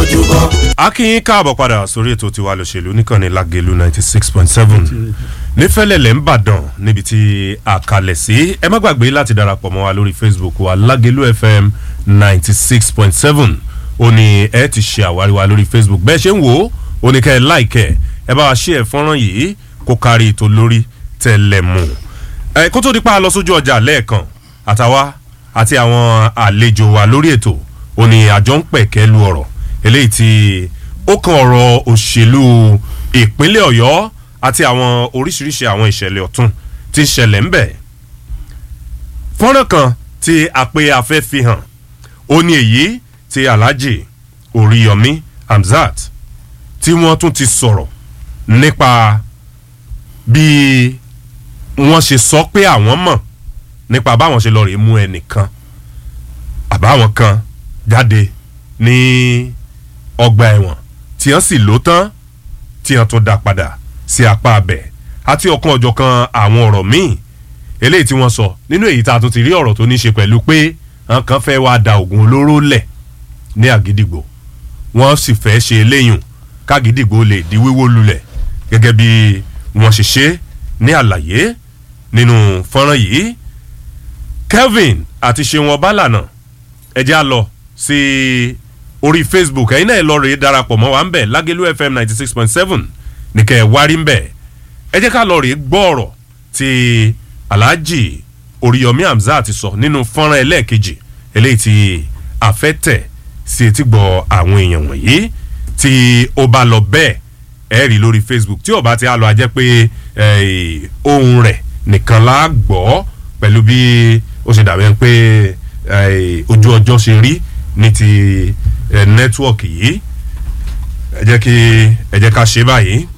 tójúbọ. akínyín káàbọ̀ padà sórí ètò tiwa lòṣèlú níkànnì lágẹ̀lú ninety six point seven nífẹ̀lẹ̀lẹ̀ ń bàdàn níbi tí a kalẹ̀ sí ẹ má gbàgbé láti darapọ̀ mọ́ wa lórí facebook wa lágẹ̀lú fm ninety six point seven ó ní ẹ ti ṣe àwárí wa lórí facebook bẹ́ẹ̀ ṣe ń wò ó ó ní kẹ́ ẹ láìkẹ́ ẹ bá wa ṣe ẹ̀ fọ́nrán yìí kó kárí ètò lórí tẹ̀lẹ̀ mú ẹ kó tó di pa lọ sójú ọjà lẹ́ẹ̀kan àtàwa àti àwọn àlejò wa lórí ètò ó ní àjọ ń pẹ̀kẹ́ lu ọ̀rọ̀ eléyìí tí ó kan ọ̀rọ̀ òṣèlú ìpínlẹ̀ ọ̀yọ́ àti àwọn oríṣiríṣi àwọn ìṣẹ̀lẹ̀ ọ̀tún tí ń ṣẹlẹ̀ ń bẹ̀. fọ́nrán kan tí àpè afẹ́ fi hàn ó ní èyí tí alhaji oríyọmí hamzat tí wọ́n tún ti sọ̀rọ̀ nípa bí wọ́n ṣe sọ pé àwọn mọ̀ nípa báwọn ṣe lọ rèé mú ẹnìkan àbáwọn kan jáde ní ọgbà ẹ̀wọ̀n tí wọ́n sì lò tán tí wọ́n tún dá padà sí apá abẹ àti ọ̀kan ọ̀jọ̀kan àwọn ọ̀rọ̀ míì eléyìí tí wọ́n sọ nínú èyí tá a tún ti rí ọ̀rọ̀ tó ní ṣe pẹ̀lú pé àwọn kan fẹ́ wá da oògùn olóró lẹ̀ ní àgídìgbò wọ́n sì fẹ́ ṣe eléyùn kágídìgbò lè di wíwó lulẹ̀ gẹ́gẹ́ bí wọ́n ṣe ṣe ní àlàyé nínú fọ́nrán yìí kelvin àti ṣeun ọbalànà ẹjẹ́ á lọ sí orí facebook ẹ̀yin náà ẹ lọ rèé darapọ̀ mọ́ wa ń bẹ̀ lágẹ́lú fm ninety six point seven nìkẹ́ ẹ̀ wárí ń bẹ̀ ẹ jẹ́ ká lọ rèé gbọ́ ọ̀rọ̀ tí alhaji oríyọmí hamzat ti sọ nínú fọ́nrán ẹlẹ́ẹ̀kejì eléyìí tí àfẹ́tẹ̀ sí etí gbọ́ àwọn èèyàn wọ̀nyí tí ó bá lọ bẹ́ẹ̀ ẹ rí lórí facebook tí ó bá ti á lọ a jẹ́ pé ohun rẹ̀ nìkan la gbọ́ pẹ̀lú bí ó ṣe dàbí pé ojú ọjọ́ ṣe rí ní ti nẹ́tíwọ̀kì yìí ẹ jẹ́ kí ẹ jẹ́ ká ṣe báyìí